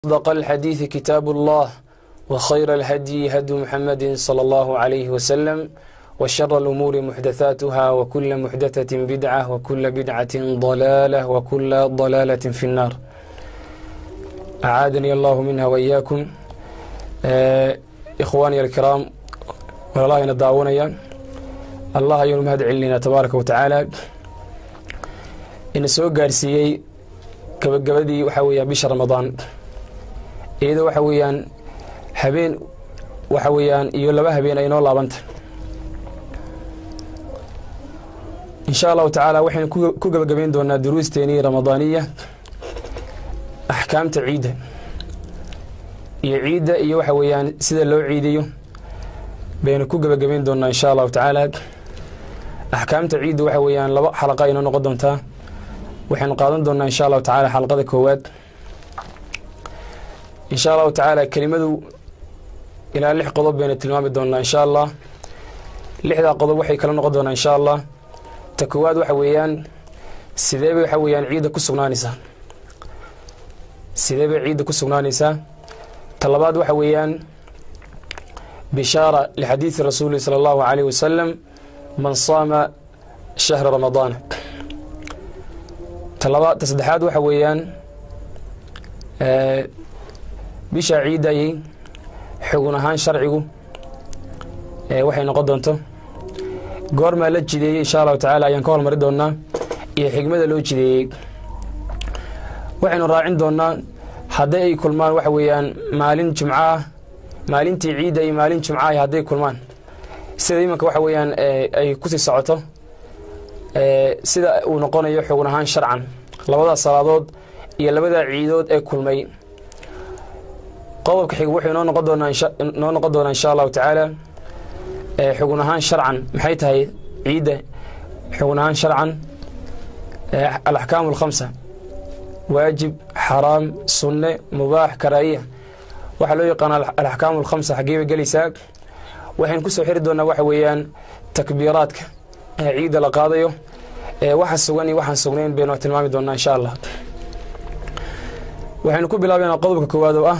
أصدق الحديث كتاب الله وخير الهدي هدي محمد صلى الله عليه وسلم وشر الأمور محدثاتها وكل محدثة بدعة وكل بدعة ضلالة وكل ضلالة في النار أعاذني الله منها وإياكم آه إخواني الكرام والله نداونيا الله ayanu mahad celinayna tabaaraka wa tacaala ina soo gaarsiiyey gabagabadii waxaa weeyaan bisha ramadaan iyadoo waxa weeyaan habeen waxa weeyaan iyo laba habeen ay noo laabanta insha allahu tacaala waxaynu ku gabagabayn doonaa duruusteenii ramadaaniya axkaamta ciidda iyo ciidda iyo waxa weeyaan sida loo ciidiyo baynu ku gabagabayn doonaa insha allahu tacaala axkaamta ciidda waxa weeyaan laba xalaqa inoo noqon doontaa waxaynu qaadan doonaa insha allahu tacaala xalaqada koowaad insha allahu tacaala kelimadu ilaa lix qodob baynu tilmaami doonaa insha allah lixdaa qodob waxay kala noqon doonaa insha allah ta koowaad waxa weeyaan sidee bay waxa weeyaan ciidda ku sugnaanaysaa sidee bay ciidda ku sugnaanaysaa ta labaad waxa weeyaan bishaara lixadiidi rasuuli sala allahu calayh wasalam man saama shahra ramadaana talaba ta saddexaad waxa weeyaan bishaa ciiddayay xugun ahaan sharcigu waxay noqon doonto goormaa la jideeyey insha allahu tacaala ayaan ka hormari doonaa iyo xigmada loo jideeyey waxaynu raacin doonaa hadday ay kulmaan waxa weeyaan maalin jumco ah maalintii ciidda iyo maalin jumca ah hadday kulmaan sida imanka waxa weeyaan ay kusii socoto sida uu noqonayo xugun ahaan sharcan labadaas salaadood iyo labadaa ciidood ee kulmay qodobka xig wuxuu noo noqon doonaa noo noqon doonaa insha allahu tacaala xugun ahaan sharcan maxay tahay ciidda xugun ahaan sharcan alaxkaamu alkhamsa waajib xaraam sunne mubaax karaa'iya waxaa loo yaqaana alaxkaamu alkhamsa xaggee bay gelaysaa waxaynu kusoo xiri doonaa waxa weeyaan takbiiraadka ee ciidda la qaadayo ee waxa sugan iyo waxaan sugnayn baynu tilmaami doonaa insha allah waxaynu ku bilaabaynaa qodobka koowaad oo ah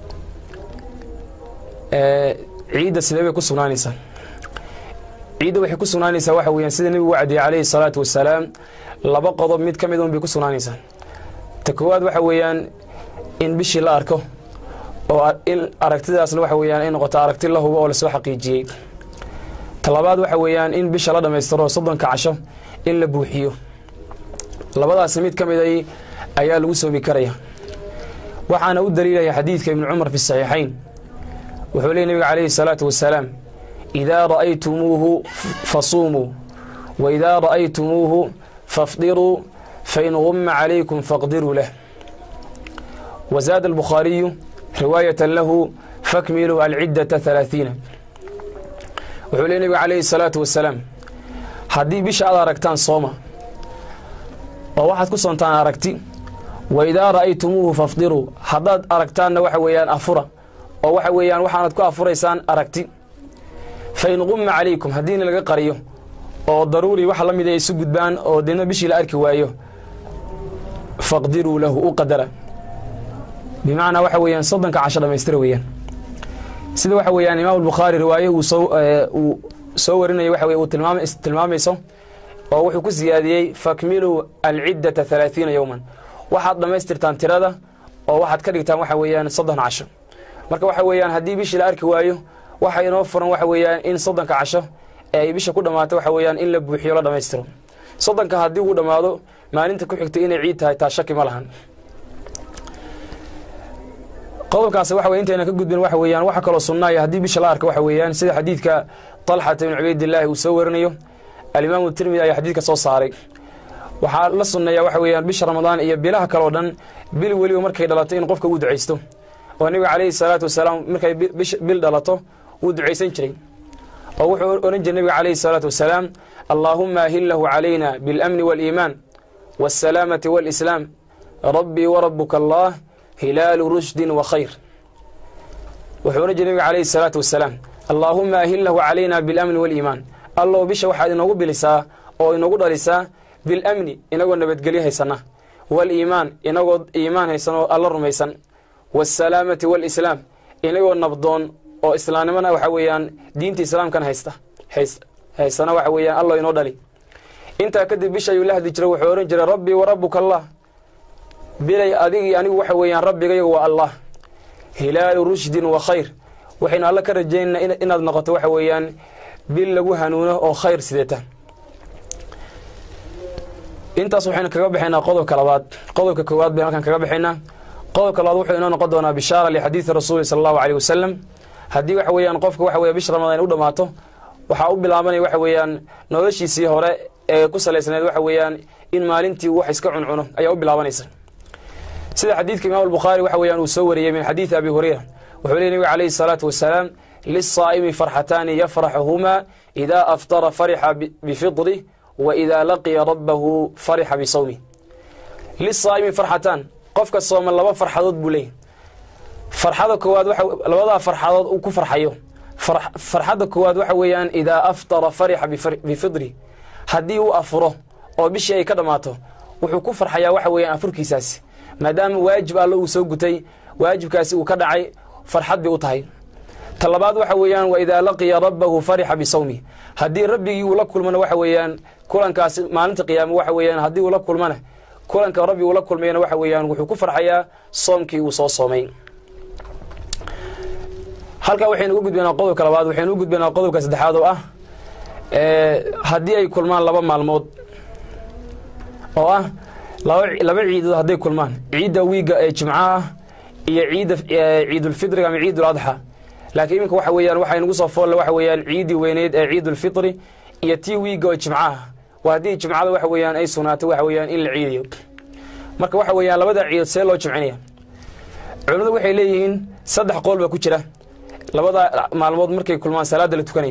ciidda sidee bay ku sugnaanaysaa ciidda waxay ku sugnaanaysaa waxa weeyaan sida nebigu wacdiyey calayhi salaatu wasalaam laba qodob mid ka mid un bay ku sugnaanaysaa ta koowaad waxa weeyaan in bishii la arko oo in aragtidaasna waxa weeyaan ay noqoto aragti la hubo oo lasoo xaqiijiyey talabaad waxa weeyaan in bisha la dhammaystiro soddonka casho in la buuxiyo labadaasi mid ka mid ay ayaa lagu soomi karaya waxaana u daliilaya xadiidka ibnu cumar fi saxiixayn wuxuu leey nebiga calayhi salaatu wasalaam idaa ra'aytumuuhu fasuumuu wa idaa ra'aytumuuhu fafdiruu fain gumma calaykum faqdiruu lah wazaada albukhaariyu riwaayata lahu fakmiluu alciddata halaathiina wuxuu leey nebiga calayhi salaatu wasalaam haddii bisha aad aragtaan sooma oo waxaad ku soontaan aragti wa idaa ra'aytumuuhu fafdiruu haddaad aragtaanna waxa weeyaan afura oo waxa weeyaan waxaanad ku afuraysaan aragti fa in qumma calaykum haddiina laga qariyo oo daruuri waxa la mid ay isu gudbaan oo deedna bishii la arki waayo faqdiruu lahu u qadara bimacnaa waxa weeyaan soddonka casho dhamaystira weeyaan sida waxa weeyaan imaam albukhaari riwaaye uu soo uu soo warinaya waxa weye uu tilmaam tilmaamayso oo wuxuu ku siyaadiyey fakmiluu alciddata halaathiina yowman waxaad dhammaystirtaan tirada oo waxaad ka dhigtaan waxa weeyaan soddon casho marka waxa weeyaan haddii bishii la arki waayo waxa inoo furan waxa weeyaan in soddonka casho ee ay bisha ku dhammaato waxa weeyaan in la buuxiyo la dhammaystiro soddonka haddii uu dhammaado maalinta ku xigta inay ciid tahay taa shaki ma lahan qodobkaas waxa wey intayna ka gudbin waxa weeyaan waxa kaloo sunnaaya haddii bisha la arka waxa weeyaan sida xadiidka talxata ibnu cubaydillaahi uu soo warinayo alimaamu tirmidi ayaa xadiidka soo saaray waxaa la sunneeyaa waxa weeyaan bisha ramadaan iyo bilaha kaleo dhan bil weliba markay dhalato in qofka uu ducaysto oo nebiga calayhi salaatu wasalaam markay bil dhalato wuu ducaysan jiray oo wuxuu odhan jiray nebiga calayhi salaatu wasalaam allaahuma ahillahu calayna biاlamni waaliimaan waاsalaamati waalislaam rabbii warabuka allah hilaalu rushdin wa khayr wuxuu odhan jiray nebiga calayhi salaatu wasalaam allaahuma ahillahu calayna biاlamni waaliimaan allow bisha waxaad inoogu bilisaa oo inoogu dhalisaa bilamni inagoo nabadgelyo haysana waliimaan inagoo iimaan haysan oo alla rumaysan waasalaamati waalislaam inagoo nabdoon oo islaamnimona waxa weeyaan diinta islaamkana haysta haystana waxa weeyaan allo inoo dhali intaa kadib bisha ayuu la hadli jiray wuxuu odhan jiray rabbii wa rabbuka allah bilay adigii anigu waxa weeyaan rabbigayagu waa allah hilaalu rushdin wa khayr waxaynu alla ka rajaynaynaa inaad noqoto waxa weeyaan bil lagu hanuuno oo khayr sideeta intaas waxaynu kaga baxaynaa qodobka labaad qodobka koowaad baynu halkan kaga baxaynaa qodobka labaad wuxuu inoo noqon doonaa bishaara lixadiidi rasuuli sala allahu aleyh wasalam haddii waxa weeyaan qofka waxa weya bish ramadaan u dhammaato waxaa u bilaabanaya waxa weeyaan noloshiisii hore ee ku salaysnayd waxa weeyaan in maalintii wax iska cuncuno ayaa u bilaabanaysa sida xadiidka imaam albukhaari waxa weeyaan uu soo wariyey min xadiidi abi hureyra wuxuu leey nabiga calayhi salaatu wasalaam lisaa'imi farxataani yafraxuhumaa idaa aftara farixa bifidrih wa idaa laqiya rabbahu farixa bisawmih lisaa'imi farxataan qofka sooman laba farxadood buu leeyahy farxada koowaad labadaa farxadood uu ku farxayo farxadda koowaad waxa weeyaan idaa aftara farixa bifidrih haddii uu afuro oo bishii ay ka dhammaato wuxuu ku farxayaa waxa weeyaan afurkiisaasi maadaama waajib allo uu soo gutay waajibkaasi uu ka dhacay farxad bay u tahay ta labaad waxa weeyaan wa idaa laqiya rabbahu farixa bisawmi haddii rabbigii uu la kulmana waxa weeyaan kulankaasi maalinta qiyaame waxa weeyaan haddii uu la kulmana kulanka rabbi uu la kulmayna waxa weeyaan wuxuu ku farxayaa soomkii uu soo soomay halkaa waxaynu uga gudbaynaa qodobka labaad waxaynu u gudbaynaa qodobka saddexaad oo ah haddii ay kulmaan laba maalmood oo ah laba ciidood hadday kulmaan ciidda wiigga ee jimcaha ah iyo ciidda ciidulfitriga ama ciiduladxa laakiin iminka waxa weeyaan waxay nagu soo foolle waxa weeyaan ciiddii weyneyd ee ciidulfitri iyo tii wiigga oo jimcaha waa haddii jimcada waxa weeyaan ay sugnaato waxa weeyaan in la ciidayo marka waxa weeyaan labada ciidood see loo jimcinaya culimmadu waxay leeyihiin saddex qool baa ku jira labada maalmood markay kulmaan salaadda la tukanayo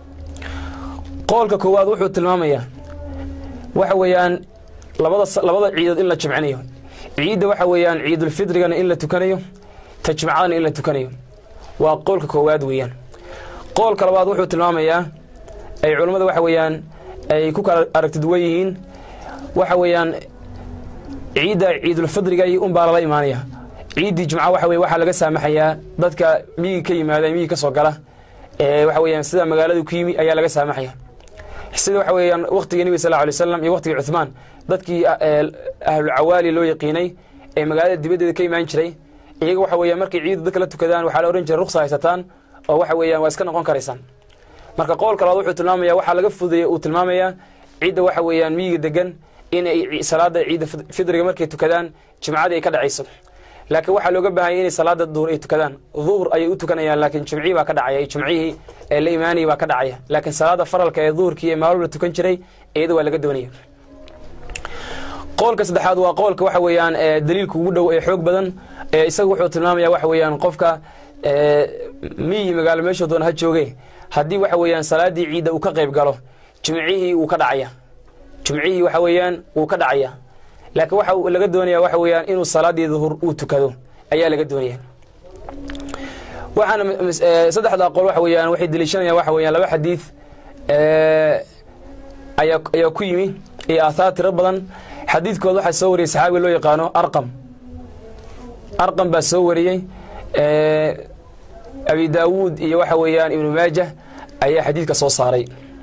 qoolka koowaad wuxuu tilmaamayaa waxa weeyaan labada labada ciidood in la jimcinayo ciidda waxa weeyaan ciidulfitrigana in la tukanayo ta jimcadana in la tukanayo waa qoolka koowaad weeyaan qoolka labaad wuxuu tilmaamayaa ay culammada waxa weeyaan ay ku kala aragti duwan yihiin waxa weeyaan ciidda ciidulfidriga unbaa lala imaanaya ciiddii jimca waxa weye waxaa laga saamaxayaa dadka miyigi ka yimaada miyigi ka soo gala ee waxa weeyaan sida magaaladu ku yimi ayaa laga saamaxaya sida waxa weeyaan waqtigii nebi sal lla alay slam iyo waqtigii cuhmaan dadkii ahlulcawaali loo yaqiinay ee magaalada dibaddeeda ka imaan jiray iyaga waxa weeyaan markay ciidda dadka la tukadaan waxaa la odhan jiray ruksa haysataan oo waxa weeyaan waa iska noqon karaysaan marka qowlka labaad wuxuu tilmaamaya waxaa laga fudeeya uu tilmaamayaa cidda waxa weeyaan miyiga degan inay salaada ciidda fidriga markay tukadaan jimcadii ay ka dhacayso laakiin waxaa looga baahanya inay salaada duhur ay tukadaan duhur ayay u tukanayaan laakiin jimcihii baa ka dhacaya jimcihii ee la imaanayay baa ka dhacaya laakiin salaada faralka ee duhurkii ee maalul la tukan jiray iyada waa laga doonaya qowlka saddexaad waa qowlka waxa weeyaan daliilka ugu dhow ee xoog badan isaga wuxuu tilmaamaya waxa weeyaan qofka miyi magaalo meeshuu doona ha jooge haddii waxa weeyaan salaadii ciidda uu ka qayb galo jimcihii wuu ka dhacaya jimcihii waxa weeyaan wuu ka dhacaya laakiin waxa laga doonaya waxa weeyaan inuu salaadii duhur uu tukado ayaa laga doonaya waxaana saddexda qol waxa weeyaan waxay deliishanayaan waxa weeyaan laba xadiid ayaa ayaa ku yimi iyo aathaar tiro badan xadiidkood waxaa soo wariyey saxaabiga loo yaqaano arqam arqam baa soo wariyey abi daawuud iyo waxa weeyaan ibnu maajah ayaa xadiidka soo saaray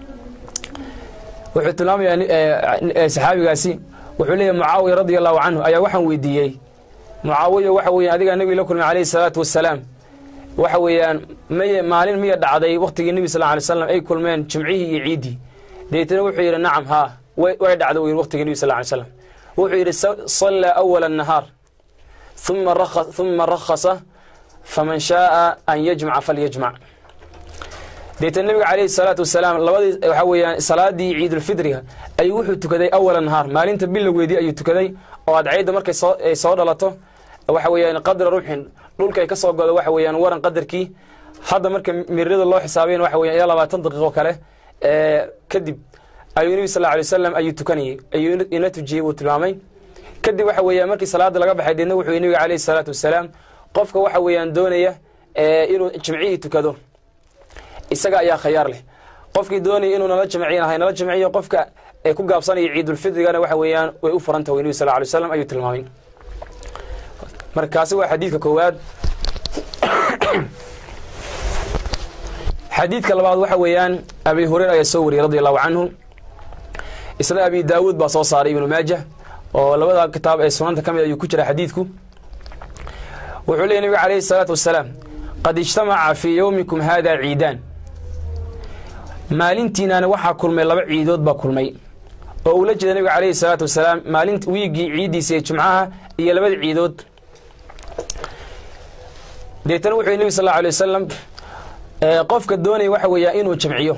wuxuu tilmaamayaa saxaabigaasi wuxuu leeyahy mucaawiya radia allahu canhu ayaa waxaan weydiiyey mucaawiya waxa weeyaan adigaa nebiga la kulmay calayhi salaatu wasalaam waxa weeyaan may maalin miya dhacday waqtigii nebi sal alay slam ay kulmeen jimcihii iyo ciiddii deetana wuxuu yidhi nacam haa way dhacda u yidhi waqtigii nebi sal lay slam wuxuu yidhi sallaa awala annahaar uma rakhasa faman shaaa an yajmaca falyajmac deetana nebiga calayhi salaatu wasalaam labadii waxaa weeyaan salaadii ciidulfidriga ayuu wuxuu tukaday awala nahaar maalinta bilowgeedii ayuu tukaday oo adcayda markay soo ay soo dhalato waxa weeyaan qadra ruuxin dhulka ay ka soo godo waxa weeyaan waran qadarkii hadda marka mirada loo xisaabayn waxa weyan ilaa labaatan daqiiqo kale kadib ayuu nebi sal lla alay wasalam ayuu tukanayey ayuu ina tujiyey buu tilmaamay kadib waxa weeyaan markii salaada laga baxay deedna wuxuu nebiga calayhi salaatu wasalaam qofka waxa weeyaan doonaya inuu jimcihii tukado isaga ayaa khayaar leh qofkii doonaya inuu nala jamcinahay nala jamciyo qofka ee ku gaabsanaya ciidulfidrigana waxa weeyaan way u furan tahay nebi sal lla alay waslam ayuu tilmaamay markaasi waa xadiidka koowaad xadiidka labaad waxa weeyaan abi hureyra ayaa soo wariyey radi allahu canhu isna abi daawuud baa soo saaray ibnu maajah oo labada kitaab ee sunanta ka mid ayuu ku jira xadiidku wuxuu leeyay nabiga calayhi salaatu wasalaam qad ijtamaca fii yowmikum haada ciidaan maalintiinaani waxaa kulmay laba ciidood baa kulmay oo uu la jeeda nabiga calayhi salaatu wasalaam maalin wiiggii ciiddiisa ee jumcaha iyo labada ciidood deetana wuxuu yhi nebi sal alla alay wasalam qofka doonaya waxa weeyaa inuu jamciyo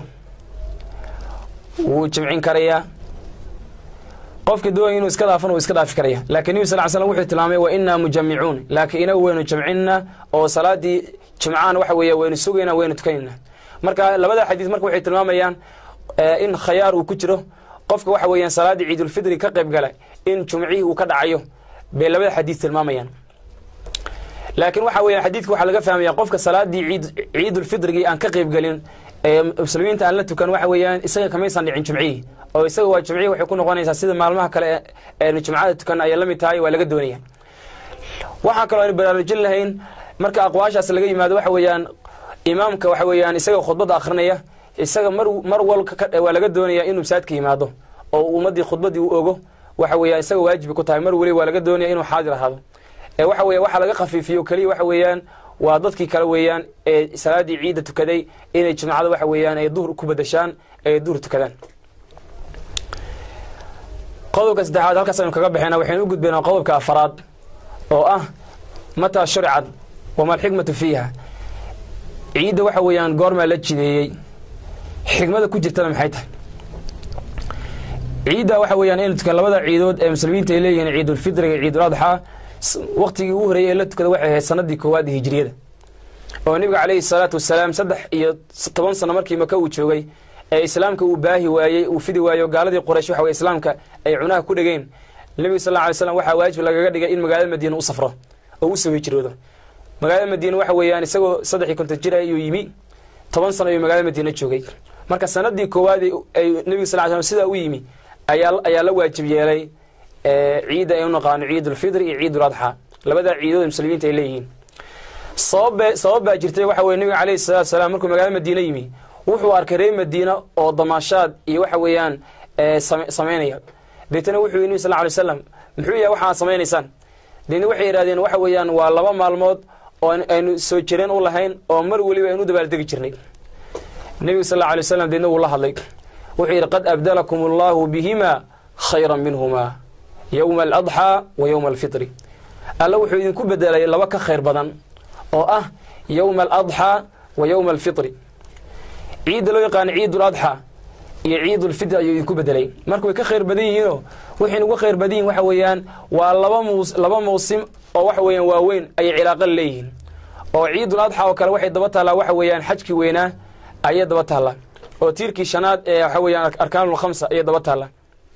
wuu jamcin karayaa qofka doonaya inuu iska dhaafan wuu iska dhaafi karaya laakiin nebi sal ly slam wuxuu tilmaamay wa innaa mujamicuun laakiin inagu waynu jamcinna oo salaaddii jimcahan waxa weeya waynu sugayna waynu tukanayna marka labada xadiis marka waxay tilmaamayaan in khayaar uu ku jiro qofka waxa weeyaan salaaddii ciidulfidri ka qayb gala in jumcihii uu ka dhacayo bay labada xadiis tilmaamayaan laakiin waxa weeyaan xadiidka waxaa laga fahmaya qofka salaaddii ciid ciidulfidrigii aan ka qayb gelin ee muslimiinta aan la tukan waxa weeyaan isaga kamaysan dhicin jumcihii oo isaga waa jumcihii waxay ku noqonaysaa sida maalmaha kale eenu jumcada tukan ayay la mid tahay waa laga doonaya waxaa kaloo aynu baraarujin lahayn marka aqwaashaas laga yimaado waxa weeyaan imaamka waxa weeyaan isaga khudbadda akhrinaya isaga mar mar wal waa laga doonaya inuu masaajidka yimaado oo ummaddii khudbaddii u ogo waxa weeyaan isaga waajibi ku tahay mar weliba waa laga doonaya inuu xaadir ahaado ee waxa weya waxa laga khafiifiyo keliya waxa weeyaan waa dadkii kale weeyaan ee salaaddii ciidda tukaday inay jimcada waxa weeyaan ay duhur ku badashaan ay duhur tukadaan qodobka saddexaad halkaas aynu kaga baxeyna waxaynu u gudbaynaa qodobka afaraad oo ah mataa shuricad wama alxikmatu fiiha ciidda waxa weeyaan goormaa la jideeyey xikmada ku jirtana maxay tahay ciidda waxa weeyaan inu tukan labada ciidood ee muslimiinta ay leeyihiin ciidulfitriga iyo ciidul adxaa waktigii ugu horreeyey ee la tukada waxay ahayd sanadii koowaad hijriyada oo nebiga calayhi salaatu wasalaam saddex iyo toban sano markii maka uu joogay ee islaamka uu baahi waayey uu fidi waayo gaaladii qoraysh waxa weye islaamka ay cunaha ku dhegeen nebiga sal lla ly slam waxaa waajib lagaga dhigay in magaalada madiina u safro oo u soo hijroodo magaalada madiina waxa weeyaan isagoo saddex iyo konton jir ayuu yimi toban sano ayuu magaalada madiina joogay marka sanadii koowaad ay nebiga sal ly slam sidaa u yimi ayaa ayaa la waajib yeelay ciidda ay u naqaano ciidulfidri iyo ciidul adxaa labadaa ciidood ee muslimiinta ay leeyihiin sabab sabab baa jirtay waxa weye nebiga calayhi salatu salaam markuu magaalada madiina yimi wuxuu arkay reer madiina oo damaashaad iyo waxa weeyaan samaynaya deetana wuxuu yii nebi sal ly waslam muxuu yahay waxa aad samaynaysaan deetna waxay yidhahdeen waxa weeyaan waa laba maalmood oo aynu soo jireen u lahayn oo mar weliba aynu u dabaaldegi jirnay nebiga sal lla alay waslam deedna wuu la hadlay wuxuu yidhi qad abdalakum allahu bihima khayra minhuma yowma aladxaa wa yowma alfitri alla wuxuu idinku bedelay laba ka khayr badan oo ah yowma aladxaa wa yowma alfitri ciidda loo yaqaano ciidul adxaa iyo ciidulfitri ayuu idinku bedelay marka way ka khayr badan yihiinoo waxay uga khayr badan yihin waxa weeyaan waa laba mus laba mawsim oo waxa weeyaan waaweyn ayay cilaaqa leeyihiin oo ciidul adxaa oo kale waxay daba taallaa waxa weeyaan xajkii weynaa ayay daba taallaa oo tiirkii shanaad ee waxa weeyaan arkaanul khamsa ayay daba taallaa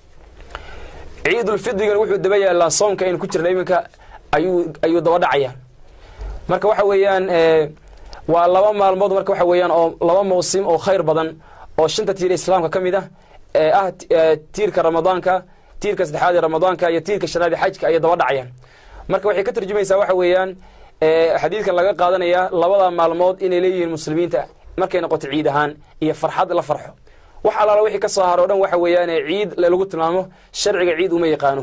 ciidulfidrigana wuxuu daba yaallaa soomka aynu ku jirna iminka ayuu ayuu daba dhacaya marka waxa weeyaan waa laba maalmood marka waxa weeyaan oo laba mawsim oo khayr badan oo shanta tiir islaamka ka mid ah ee ah tiirka ramadaanka tiirka saddexaad ee ramadaanka iyo tiirka shanaad ee xajka ayay daba dhacayaan marka waxay ka tarjumaysaa waxa weeyaan xadiidkan laga qaadanaya labada maalmood inay leeyihiin muslimiinta markay noqoto ciid ahaan iyo farxad la farxo wax allaala wixii ka soo haro o dhan waxa weeyaan ciid lagu tilmaamo sharciga ciid uma yaqaano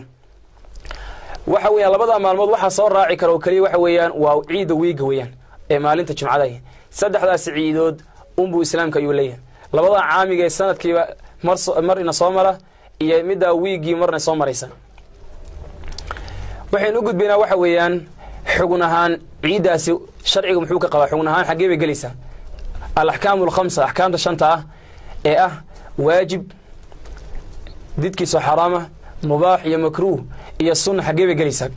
waxa weeyaan labada maalmood waxaa soo raaci kara oo keliya waxa weeyaan waa ciidda wiiga weeyaan ee maalinta jimcada saddexdaas ciidood unbuu islaamka ayuu leeyahay labada caamiga ee sanadkiiba mar mar ina soo mara iyo middaa wiiggii marna soo maraysa waxaynu u gudbaynaa waxa weeyaan xugun ahaan ciiddaasi sharciga muxuu ka qabaa xugun ahaan xaggee bay gelaysaa alaxkaamu alkhamsa axkaamta shanta ah ee ah waajib didkiisoo xaraama mubaax iyo makruuh iyo sunna xaggee bay gelaysaa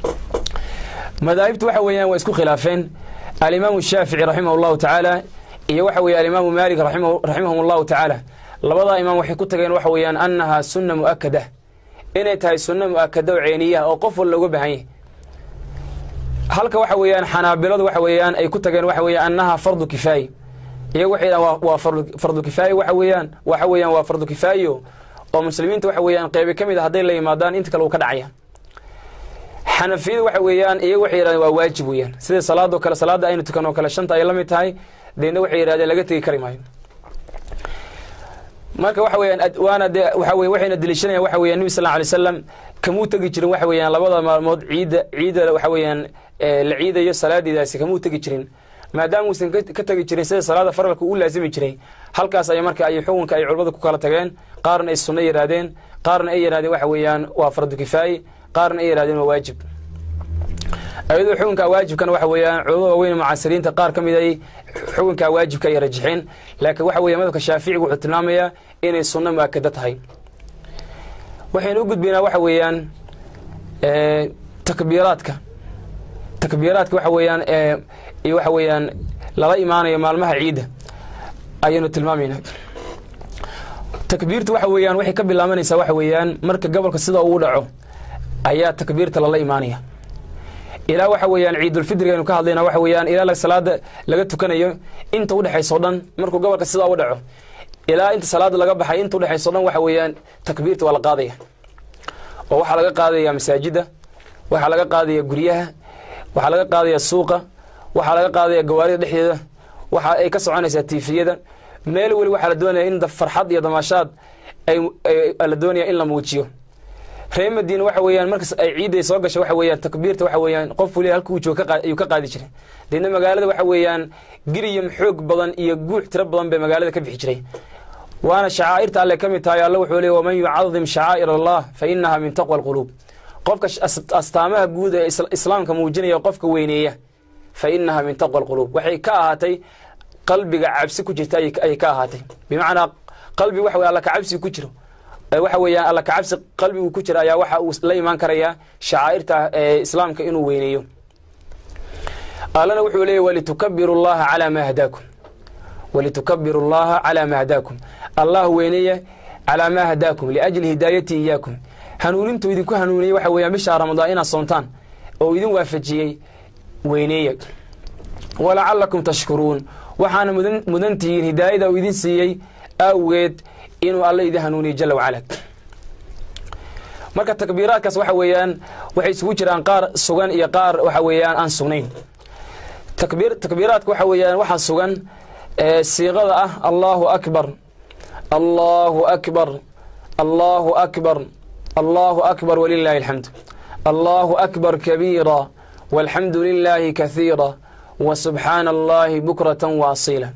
madaahibtu waxa weeyaan waa isku khilaafeen alimaamu shaafici raximah allahu tacaala iyo waxa weeye alimaamu maalik raximahum allahu tacaala labadaa imaam waxay ku tageen waxa weeyaan annahaa sunna mu'akada inay tahay sunna mu'akada oo ceeniyaha oo qof wal looga baahan yahay halka waxa weeyaan xanaabiladu waxa weeyaan ay ku tageen waxa weeyaan annahaa fardu kifaayi iyagu waxay dhahan waa fardu kifaaye waxa weeyaan waxa weeyaan waa fardu kifaayo oo muslimiinta waxa weeyaan qeybi ka mid a hadday la yimaadaan inta kale uu ka dhacaya xanafiyadu waxa weeyaan iyagu waxay yidhahdeen waa waajib weeyaan sida salaadoo kale salaadda aynu tukan oo kale shanta ay la mid tahay deedna waxay yidhahdeen laga tegi kari maayo marka waxa weyaan waana de waxa wey waxayna deliishanayaan waxa weyan nebi sal lla alay slam kamuu tegi jirin waxa weeyaan labada maalmood ciidda ciidda waxa weeyaan la ciidayo salaadeedaasi kamuu tegi jirin maadaama uusan ka tegi jirin sida salaada faralka uu laasimi jiray halkaas ay marka ay xukunka ay culimmadu ku kala tageen qaarna ay sunno yidhaahdeen qaarna ay yidhahdeen waxa weeyaan waa fardu kifaaye qaarna ay yidhahdeen waa waajib ayadoo xukunka waajibkana waxa weeyaan culamada waaweyn mucaasiriinta qaar ka mid ay xukunka waajibka ay rajixeen laakiin waxa weya madhabka shaaficiga wuxuu tilmaamayaa inay sunno muakada tahay waxaynu u gudbaynaa waxa weeyaan takbiiraadka takbiiraadka waxa weeyaan iyo waxa weeyaan lala imaanayo maalmaha ciidda ayaynu tilmaamaynaa takbiirta waxa weeyaan waxay ka bilaabanaysaa waxa weeyaan marka gobolka sida uu dhaco ayaa takbiirta lala imaanaya ilaa waxa weeyaan ciidulfidriga aynu ka hadlayna waxa weeyaan ilaa salaada laga tukanayo inta udhexaysa o dhan markuu gobolka sidaa u dhaco ilaa inta salaada laga baxay inta udhexaysa o dhan waxa weeyaan takbiirta waa la qaadaya oo waxaa laga qaadaya masaajida waxaa laga qaadaya guryaha waxaa laga qaadaya suuqa waxaa laga qaadaya gawaarida dhexdeeda waxa ay ka soconaysaa tiifiyada meel weli waxaa la doonaya in farxad iyo damaashaad la doonaya in la muujiyo reer madiina waxa weeyaan markas ay ciidday soo gasho waxa weeyaan takbiirta waxa weeyaan qof weli halka uu joogo ayuu ka qaadi jiray deedna magaalada waxa weeyaan giriyam xoog badan iyo guux tiro badan bay magaalada ka bixi jiray waana shacaa'irta alle ka mid tahay alla wuxuu leey waman yucadim shacaa'ir allah fa inaha min taqwa alquluub qofka astaamaha guud ee islaamka muujinaya qofka weyneeya fa inaha min taqwa alquluub waxay ka ahaatay qalbiga cabsi ku jirta ayay ka ahaatay bimacnaa qalbi waxa wey alla ka cabsi ku jiro waxa weeyaan alla kacabsi qalbigu ku jira ayaa waxa uu la imaan karayaa shacaa'irta ee islaamka inuu weyneeyo allana wuxuu leeyay walitukabiru llaha calaa maa hadaakum walitukabiru llaha calaa maa hadaakum allah weyneeya calaa maa hadaakum liajli hidaayati iyaakum hanuunintuu idinku hanuuniyey waxa weeyaan bishaa ramadaan inaad soontaan oo idin waafajiyey weyneeya walacalakum tashkuruun waxaana mudan tihiin hidaayada uu idin siiyey awgeed inuu alla idin hanuuniyo jala wacala marka takbiiraadkaas waxa weeyaan waxay isugu jiraan qaar sugan iyo qaar waxa weeyaan aan sugnayn takbiir takbiiraadka waxa weeyaan waxaa sugan siiqada ah allahu akbar allahu akbar allahu akbar allahu akbar walilaahi alxamd allahu akbar kabiira walxamdu lilaahi kahiira wa subxaana allahi bukratan waasiila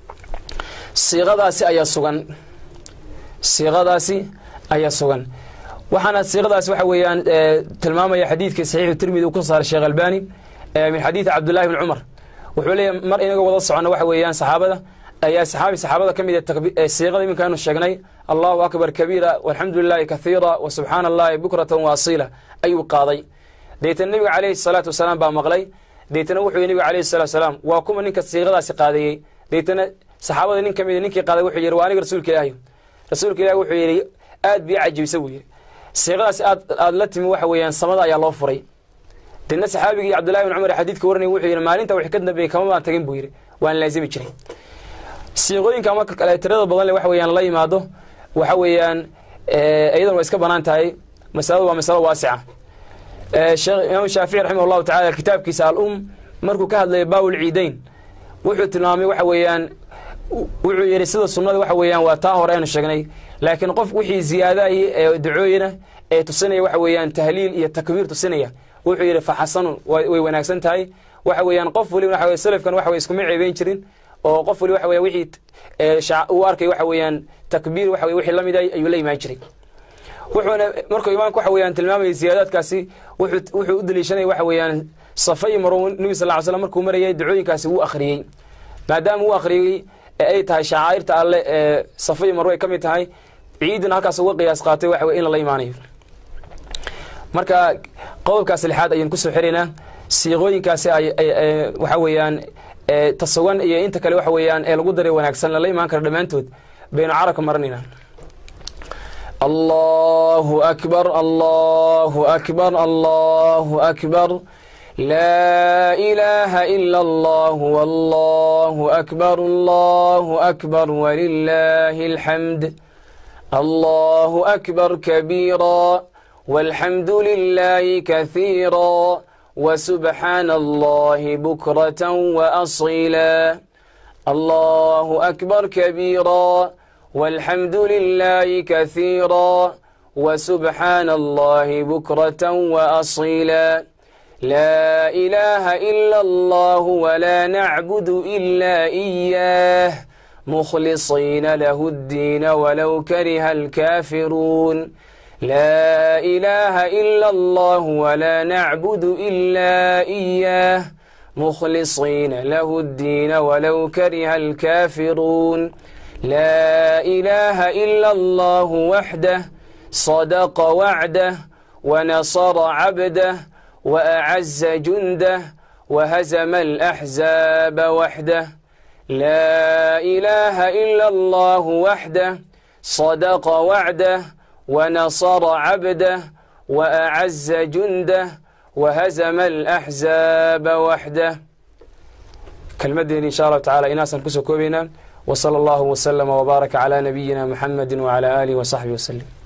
siiqadaasi ayaa sugan siiqadaasi ayaa sugan waxaana siiqadaasi waxa weeyaan tilmaamaya xadiidkii saxiixu tirmidi uu ku saaray sheekh albani min xadiidi cabdullahi bni cumar wuxuu leeyahy mar inagoo wada socono waxa weeyaan saxaabada ayaa saxaabi saxaabada ka mid ee siiqada iminka aynu sheegnay allahu akbar kabiira walxamdu lilahi kahiira wa subxaana allahi bukratan waasiila ayuu qaaday deetana nebiga caleyhi salaatu wasalaam baa maqlay deetana wuxuu yihi nebiga caleyhi salatu wasalaam waa kuma ninka siiqadaasi qaadeeyey deetana saxaabada nin ka mid ninkii qaaday wuxuu yihi waa aniga rasuulka ilaahi rasuulka ilahi wuxuu yidhi aad bii cajibisa buu yidhi siiqadaasi aad aada la timi waxa weeyaan samada ayaa loo furay deedna saxaabigii cabdullahi bin cumar xadiidka waranay wuxuu yidhi maalinta wixii ka dambeeyey kama baan tagin buu yidhi waan laazimi jiray siiqooyinka marka kale tirada badan le waxa weeyaan la yimaado waxa weeyaan iyadan waa iska banaan tahay masaladu waa masalo waasica sheekh imaam shaafici raximah allahu tacala kitaabkiisa al-um markuu ka hadlayay baawul ciideyn wuxuu tilmaamay waxa weeyaan wuxuu yidhi sida sunnada waxa weeyaan waa taa hore aynu sheegnay laakiin qof wixii ziyaadaay ee dacooyina ee tusinaya waxa weeyaan tahliil iyo takbiir tusinaya wuxuu yidhi fa xasanun way wanaagsan tahay waxa weeyaan qof waliba waxa weye salafkan waxa weye iskuma ceebeyn jirin oo qof waliba waxa weya wixii uu arkay waxa weeyaan takbiir waxa weye wixii la mid ay ayuu la imaan jiray wuxuuna markuu imaamku waxa weeyaan tilmaamayay ziyaadaadkaasi wuxuu wuxuu u daliishanaya waxa weeyaan safa iyo marwo nebi sal ly slam markuu marayay dacooyinkaasi wuu akhriyey maadaama uu akhriyey ay tahay shacaa'irta alle ee safa iyo marwo ay ka mid tahay ciidina halkaas uga qiyaas qaatay waxa weye in lala imaanayo marka qodobkaas lixaad ayaynu kusoo xiraynaa siiqooyinkaasi waxa weeyaan tasugan iyo inta kale waxa weeyaan ee lagu daray wanaagsan lala imaan kara dhammaantood baynu carabka maranaynaa allahu akbar allahu akbar allahu akbar laa ilaaha ila allah wallahu akbar allahu akbar walilaahi alxamd allahu akbar kabiira والحمد لله كثيرا وسبحان الله بكرة وأصيلا الله أكبر كبيرا والحمد لله كثيرا وسبحان الله بكرة وأصيلا لا إله إلا الله ولا نعبد إلا إياه مخلصين له الدين ولو كره الكافرون لا إله إلا الله ولا نعبد إلا إياه مخلصين له الدين ولو كره الكافرون لا إله إلا الله وحده صدق وعده ونصر عبده وأعز جنده وهزم الأحزاب وحده لا إله إلا الله وحده صدق وعده ونصر عبده وأعز جنده وهزم الأحزاب وحده كلمتين إن شاء الله تعالى إناسا كسو كوبينا وصلى الله وسلم وبارك على نبينا محمد وعلى آله وصحبه وسلم